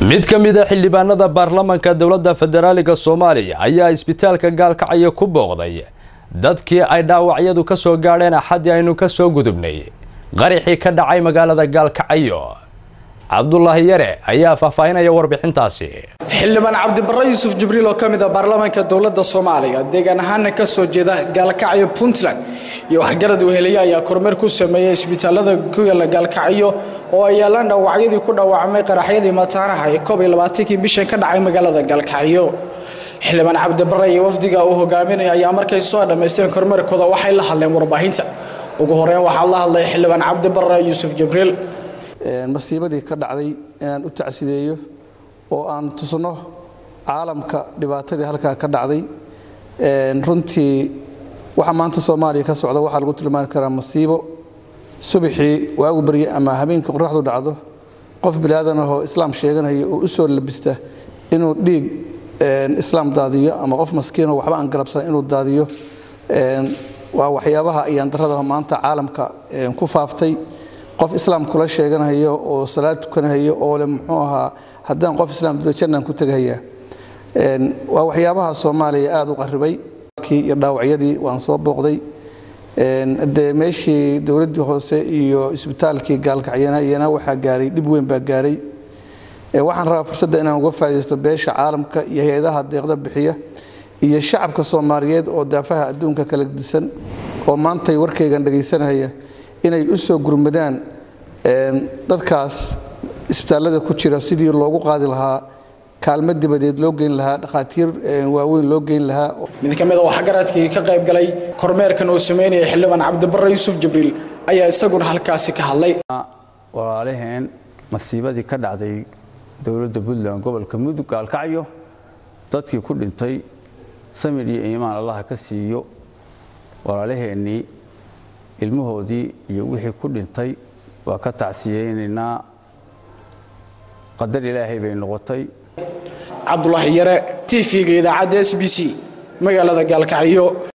mid ka mid a xildhibaanada baarlamanka dowladda federaaliga soomaaliya ayaa isbitaalka gaalkacyo ku booqday dadkii ay dhaawacyadu ka soo gaadheen axaddii aynu ka soo gudubnay qaraxii ka dhacay magaalada gaalkacyo cabdulaahi yare ayaa faahfaahinaya warbixintaasi xildhibaan cabdibarre yuusuf jibriil oo ka mid a baarlamaanka dowladda soomaaliya deegaan ahaana ka soo jeeda gaalkacyo puntland iyo waxgarad weheliye ayaa kormeer ku sameeyey isbitaalada ku yaala gaalkacyo oo ay yaalaan dhaawacyadii ku dhaawacmay qaraxyadii mataanaha ee koob iyo labaatankii bishan ka dhacay magaalada gaalkacyo xildhibaan cabdibarre iyo wafdiga uu hogaaminaya ayaa markay soo dhammaysteen kormeerkooda waxay la hadleen warbaahinta ugu horeyn waxaa la hadlay xildhibaan cabdibarre yuusuf jibriil masiibadii ka dhacday inaan u tacsideeyo oo aan tusno caalamka dhibaatadii halkaa ka dhacday runtii waxa maanta soomaaliya ka socda waxaa lagu tilmaami karaa masiibo subaxii waagu barye ama habeenkii qoraxdu dhacdo qof bilaadan ahoo islaam sheeganaya oo u soo labista inuu dhiig islaam daadiyo ama qof maskiinoo waxba aan galabsan inuu daadiyo waa waxyaabaha ayaan darrada maanta caalamka ku faaftay qof islaam kula sheeganayo oo salaad tukanahayo oo le muxuu ahaa haddaan qof islaam dido jannaan ku tegahayaa waa waxyaabaha soomaaliya aada u qarribay iyo dhaawacyadii waan soo booqday dee meeshii dowladdii hoose iyo isbitaalkii gaalkacyana iyana waxaa gaaray dhib weyn baa gaaray waxaan rabaa fursadda inaan uga faa'idaysto beesha caalamka iyo hay-adaha deeqda bixiya iyo shacabka soomaaliyeed oo daafaha adduunka kala disan oo maantay warkaygan dhegaysanaya inay u soo gurmadaan dadkaas isbitaallada ku jira sidii loogu qaadi lahaa kaalmo dibadeed loo geyn lahaa dhakhaatiir waaweyn loo geyn lahaa mid ka mid a waxgaradkii ka qayb galay kormeerkan uu sameynaya xildhibaan cabdibarre yuusuf jibriil ayaa isaguna halkaasi ka hadlay walaalaheen masiibadii ka dhacday dowladda puntland gobolka mudug gaalkacyo dadkii ku dhintay samir iyo iimaan allaha ka siiyo walaalaheennii ilmahoodii iyo wixii ku dhintay waa ka tacsiyeynaynaa qadar ilaahay bay noqotay cabdulaahi yare t v-ga idaacadda s b c magaalada gaalkacyo